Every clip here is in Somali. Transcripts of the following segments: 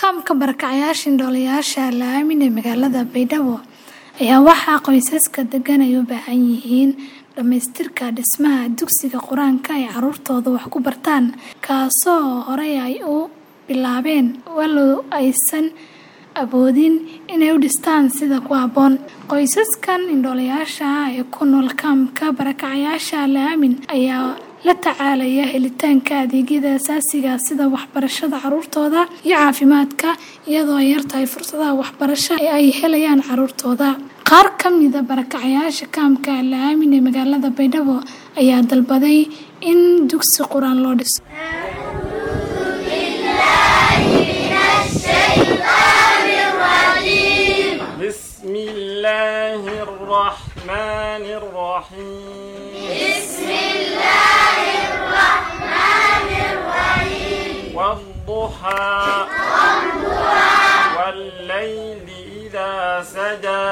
kaamka barakacayaasha indhoolayaasha la-aamin ee magaalada baydhabo ayaa waxaa qoysaska degan ay u baahan yihiin dhammaystirka dhismaha dugsiga qur-aanka ay caruurtooda wax ku bartaan kaasoo horey ay u bilaabeen walow aysan awoodin inay u dhistaan sida ku habboon qoysaskan indhoolayaasha ah ee ku nool kaamka barakacayaasha la-aamin ayaa la tacaalaya helitaanka adeegyada asaasiga sida waxbarashada caruurtooda iyo caafimaadka iyadoo ay yartahay fursadaha waxbarasho ee ay helayaan caruurtooda qaar ka mida barakacayaasha kaamka la-aamin ee magaalada baydhabo ayaa dalbaday in dugsi qur-aan loo dhiso بسم الله الرحمن الرحيم بسم الله الرحمن الرحيم والضحى والضحى والليل إذا سجى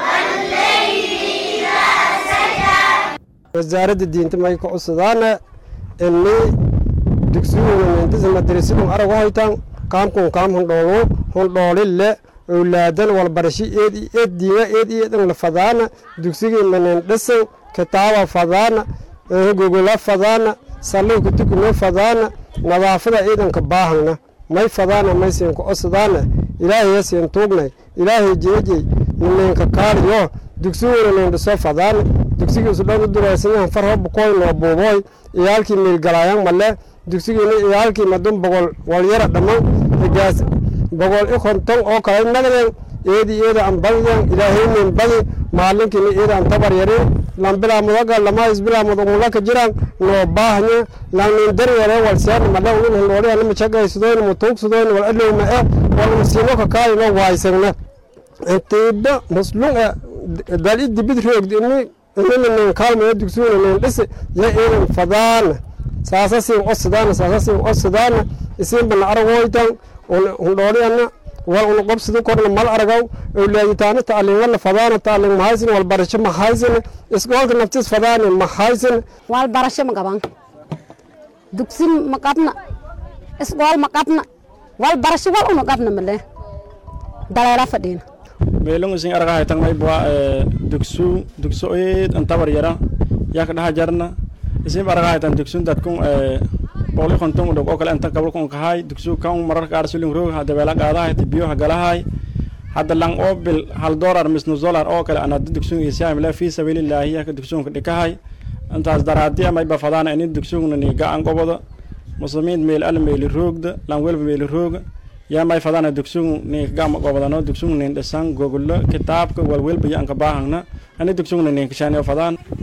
والليل إذا سجى wasaaradda diinta may ka cusadaana ini dugsiguna mindisa madrasadun aragu haytan kaamkun kaam hundhoolu hundhoolille owlaadan walbarashi eed eed diinga eed eedan la fadaana dugsigii manin dhisan kitaaba fadaana gogola fadaana sallay kutukuno fadaana nadaafada ciidanka baahana may fadaana may siin ka cusadaana ilaahay siin tuugnay ilaahay jeejey ninka kaaliyo dugsiguna nin dhiso fadaana dugsigiisu dhan u duraysanyahan farho bukoy noo buuboy iyaalkii miilgalaayan male dugsigiina iyaalkii madun bogol walyara dhamman higaas bogol i konton oo kale nagden eedi eeda an badyan ilaahaynin badi maalinkiina eeda an tabar yarin lan bilaa mudaga lama isbilaa mudagmulaka jiran noo baahnya lan nin daryare walsiyan male unin hindhooliya machagaysudoyn mutuugsudoyn wal adlowma e wal masiino kakaali no waaysanna intiiba muslum e dali dibid roogdi ini ininanin kaalmaya dugsuuna nin dhisi ya inan fadaana saasa siin osadaana saasa siin osadaana isinbana aragoytan hundhooliyana wal una qobsidi korna mal aragaw owlaaditaana tacliimala fadaana tacliim mahaysin walbarasho mahaysin iskoolka naftis fadaani mahaysin walbarasho ma qaban dugsi ma qabna iskool ma qabna walbarasho wal una qabna male daleela fadhiina meelungu sin arga haytan may bua dugsu dugsu eed an tabar yara yak dhaha jarna isin arga haytan dugsun dadkun boqoli konton udhog oo kale anta gabalkun kahay dugsu kan marar qaar sulin roog hada beela qaadahay tibiyo hagalahay hadda lang oo bil hal dolar mis nus dolar oo kale anada dugsun isiyaam la fi sabilillahi yak dugsun dhikahay intaas daraadi amay bafadaan ini dugsun ni gacan gobodo muslimiin meel al meel roogda lang welba meel rooga yaa may fadana dugsugu nin gama gobodano dugsugu nin dhisan gogolo kitaabka walwelba yanka baahangna ani dugsugu nin kashaniyo fadaan